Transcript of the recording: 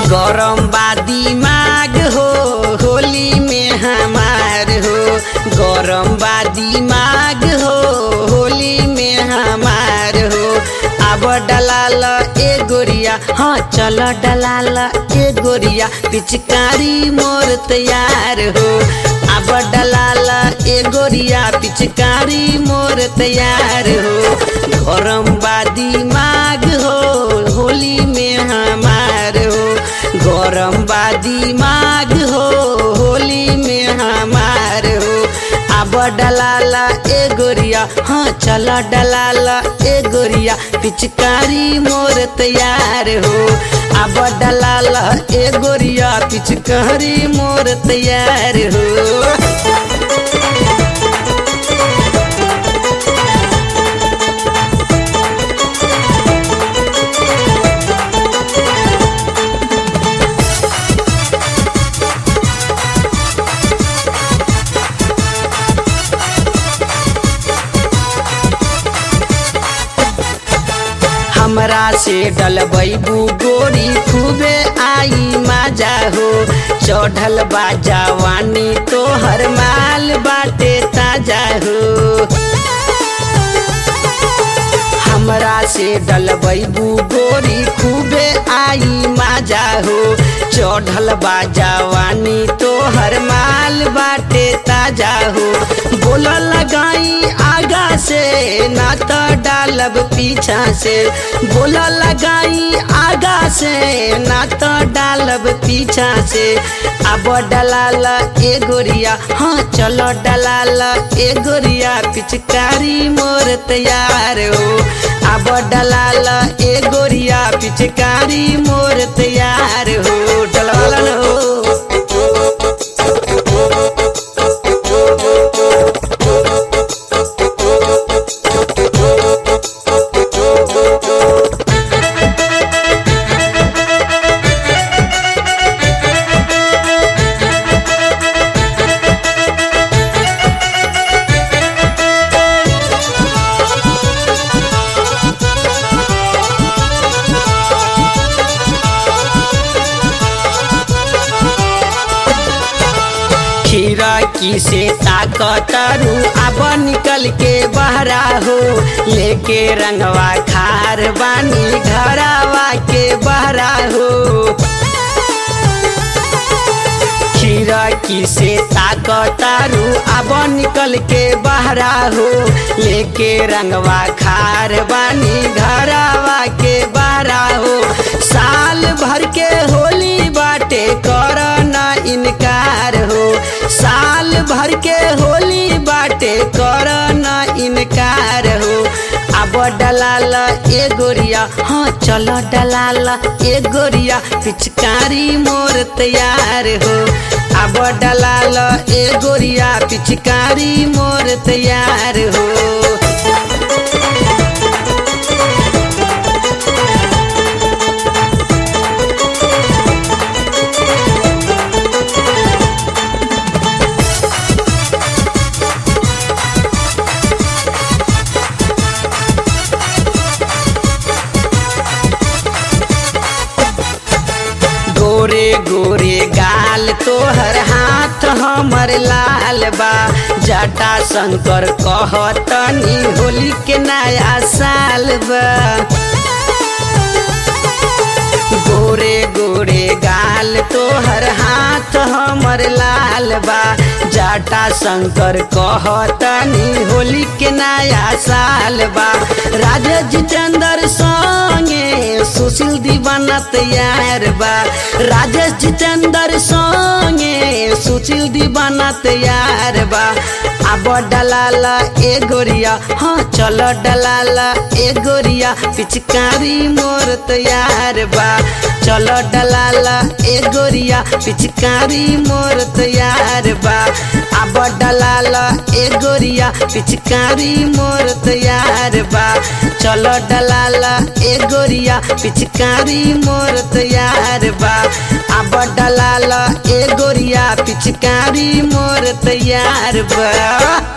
गरम बा दिमाग हो होली में हमार हो गरम बा दिमाग हो होली में हमार हो अब डलाल ए गोरिया हाँ चल डलाल ए गोरिया पिचकारी मोर तैयार हो अब डलाल ए गोरिया पिचकारी मोर तैयार हो गरम बा दिमाग हो होली में हमार हो गरम बा दिमाग हो होली में हमार हो अब डलाला ए गोरिया हाँ चल डलाला ए गोरिया पिचकारी मोर तैयार हो अब डलाला ए गोरिया पिचकारी मोर तैयार हो हमरा से डलबैबू गोरी खूबे आई मजा हो चढ़ल बा जवानी तोहर माल बाटे ताजा हो हमरा से डलबैबू गोरी खूबे आई मजा हो चढ़ल बा जवानी तोहर माल बाटे ताजा हो बोल लगाई आगा से ना तो डालब पीछा से बोल लगाई आगा से ना तो डालब पीछा से अब डलाल ए गोरिया हाँ चलो डलाल ए गोरिया पिचकारी मोर तैयार हो अब डलाल ए गोरिया पिचकारी मोर तैयार हो डलाल हो खीरा की से ताकतरू अब निकल के बहरा हो लेके रंगवा खार बानी घरावा के बहरा हो खीरा की से ताकतारू अब निकल के बहरा हो लेके रंगवा खार बानी घरावा के बहरा हो साल भर के होली बाटे कर ना इनकार हो साल भर के होली बाटे कर ना इनकार हो अब डलाल ए गोरिया हाँ चलो डलाल ए गोरिया पिचकारी मोर तैयार हो अब डलाल ए गोरिया पिचकारी मोर तैयार हो गोरे गोरे गाल तोहर हाथ हमर लाल बा जटा शंकर कहतनी होली के नया साल बा गोरे गोरे गाल तोहर हाथ हमर लाल बा जाटा शंकर कहतनी होली के नया साल बा राजा जितेंद्र संगे सुशील दीवाना तैयार बा राजेश जितेंद्र संगे सुशील दीवाना तैयार बा अब डलाला ए गोरिया हाँ चलो डलाला ए गोरिया पिचकारी मोर तैयार बा चलो डलाला ए गोरिया पिचकारी मोर तैयार बा अब डलाला ए गोरिया पिचकारी मोर तैयार बा चलो डलाला ए गोरिया पिचकारी मोर तैयार बा अब डलाला ए गोरिया पिचकारी मोर तैयार बा